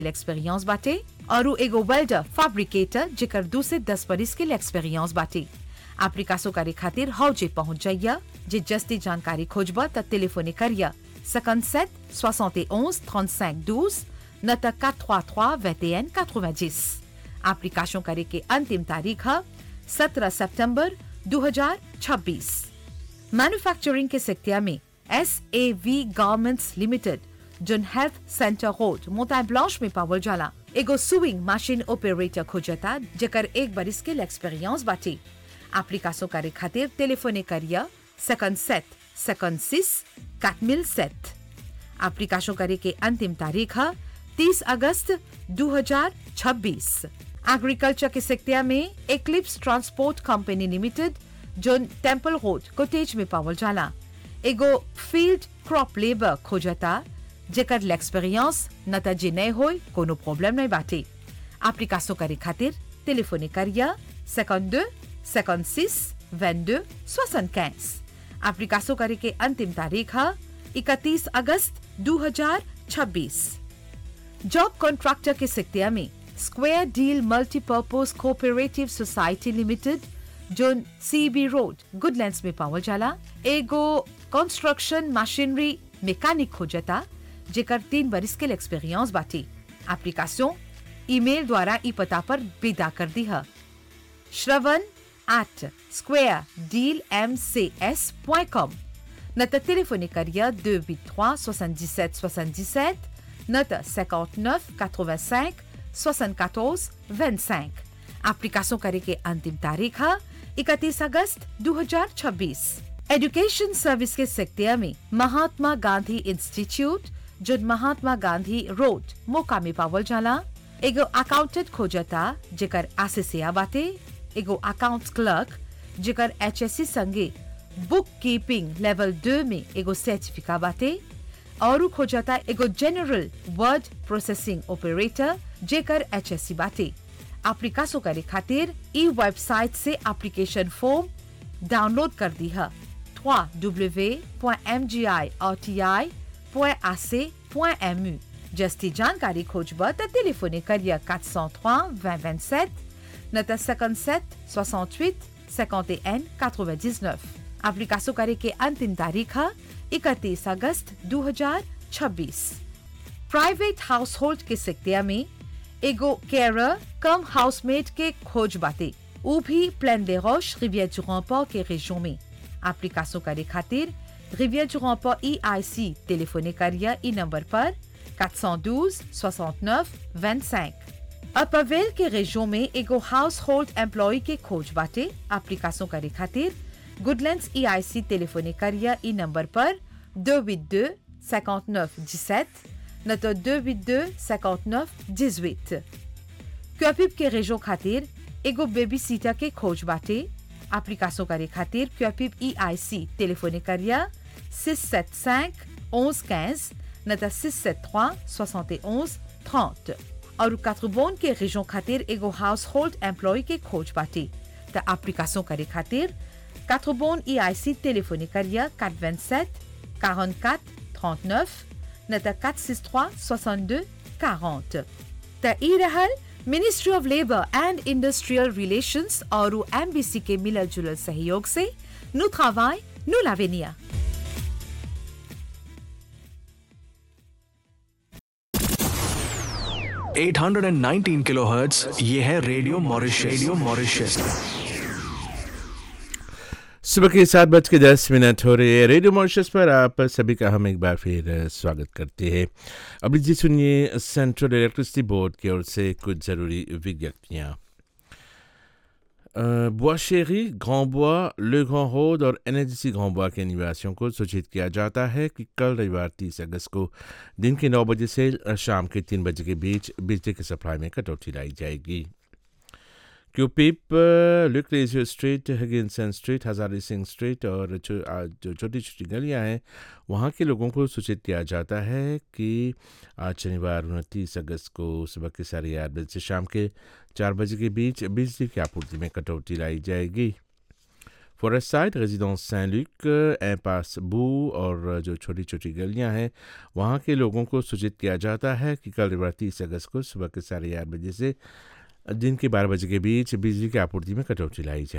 Experience बाटे और उ एगो वेल्डर फैब्रिकेटर जेकर दू से दस बरिस के एक्सपीरियंस बाटे एप्लीकासो करे खातिर हौजे पहुंच जाइया जे जस्ती जानकारी खोजबा त टेलीफोने करिया 57 71 35 12 न त 433 21 90 एप्लीकेशन करे के अंतिम तारीख है 17 सितंबर 2026 मैन्युफैक्चरिंग के सेक्टर में S A V garments limited zone health centre road मोता ब्लांच में पावल जाला एगो सुइंग मशीन ऑपरेटर खोजता जेकर एक बरिस के एक्सपीरियंस बाटे एप्लीकेशन करे खातिर टेलीफोने करिया सेकंड सेट सेकंड सिस काटमिल सेट एप्लीकेशन करे के अंतिम तारीख है 30 अगस्त 2026 एग्रीकल्चर के सेक्टर में eclipse transport company limited zone temple road Cottage में पावल जाला एगो फील्ड क्रॉप लेबर खोजता जेकर एक्सपीरियंस नता जे नहीं होय कोनो प्रॉब्लम नहीं बाटे एप्लीकेशन करे खातिर टेलीफोने करिया 52 56 22 75 एप्लीकेशन करे के अंतिम तारीख है 31 अगस्त 2026 जॉब कॉन्ट्रैक्टर के सेक्टर में square deal multipurpose cooperative society limited zone CB road Goodlands में पावल जाला एगो कंस्ट्रक्शन मशीनरी मैकेनिक खोजता जेकर तीन बरिस के एक्सपीरियंस बाटे एप्लीकेशन ईमेल द्वारा ई पता पर विदा कर दी है श्रवण at square deal M C S point com न त टेलीफोने करिया 283 77 77 न त 59 85 74 25 एप्लीकेशन करे के अंतिम तारीख है 31 अगस्त 2026 एजुकेशन सर्विस के सेक्टर में महात्मा गांधी इंस्टीट्यूट जो महात्मा गांधी रोड मोका में पावल जाला एगो अकाउंटेंट खोजता जेकर आसिसिया बाटे एगो अकाउंट क्लर्क जेकर एचएससी संगे बुक कीपिंग लेवल दो में एगो सर्टिफिका बाटे और खोजता एगो जनरल वर्ड प्रोसेसिंग ऑपरेटर जेकर एचएससी बाटे एप्लीकेशन करे खातिर ई वेबसाइट से एप्लीकेशन फॉर्म डाउनलोड कर दी है www.mgirti.ac.mu जस्ती जानकारी खोजब त टेलीफोने करिया 403 2027 न त 57 68 51 99 एप्लीकेशन करे के अंतिम तारीख है 31 अगस्त 2026 प्राइवेट हाउस होल्ड के सेक्टर में एगो केयर कम हाउसमेट के खोज बाटे उ भी प्लेन दे रोश रिवियर du Remport के région में एप्लीकेशन करे खातिर रिवियर du Remport EIC टेलीफोने करिया ई नंबर पर 412 69 25 अपवेल के रेजियो में एगो हाउस होल्ड एम्प्लॉय के खोज बाटे एप्लीकेशन करे खातिर गुडलैंड्स ईआईसी टेलीफोने करिया ई नंबर पर 282 59 17 न तो 282 59 18 क्यूपिप के रेजियो खातिर एगो बेबी सीटर के खोज बाटे एप्लीकेशन करे खातिर क्यूपिप ईआईसी टेलीफोने करिया 675 11 15 न त 673 71 30 और कात्रबोन के रेजियो खातिर एगो हाउस होल्ड एम्प्लॉय के खोज बाटे त एप्लीकेशन करे खातिर कात्रबोन ईआईसी टेलीफोने करिया 427 44 39 न त 463 62 40 त ई रहल ministry of labour and industrial relations और एमबीसी के मिलल जुलल सहयोग से नु travail, नु l'avenir. Eight hundred and nineteen kilohertz ये है रेडियो मॉरिशस रेडियो मॉरिशस सुबह के सात बज के दस मिनट हो रहे हैं रेडियो मॉरिशस पर आप सभी का हम एक बार फिर स्वागत करते हैं अभी जी सुनिए सेंट्रल इलेक्ट्रिसिटी बोर्ड की ओर से कुछ ज़रूरी विज्ञप्तियाँ बुआशेरी ग्रांबुआ ले ग्रांड रोड और एनएचसी ग्रांबुआ के निवासियों को सूचित किया जाता है कि कल रविवार तीस अगस्त को दिन के नौ बजे से शाम के तीन बजे के बीच बिजली की सप्लाई में कटौती लाई जाएगी क्यूपिप लुकलेजियो स्ट्रीट हिगिनसन स्ट्रीट हजारी सिंह स्ट्रीट और जो छोटी छोटी गलियां हैं वहाँ के लोगों को सूचित किया जाता है कि आज शनिवार उनतीस अगस्त को सुबह के साढ़े आठ बजे से शाम के चार बजे के बीच बिजली की आपूर्ति में कटौती लाई जाएगी फॉरेस्ट साइड रेजिडेंस सैन लुक एम्पास बू और जो छोटी छोटी गलियां हैं वहाँ के लोगों को सूचित किया जाता है कि कल रविवार तीस अगस्त को सुबह के साढ़े आठ बजे से दिन के बारह बजे के बीच बिजली की आपूर्ति में कटौती लाई जाए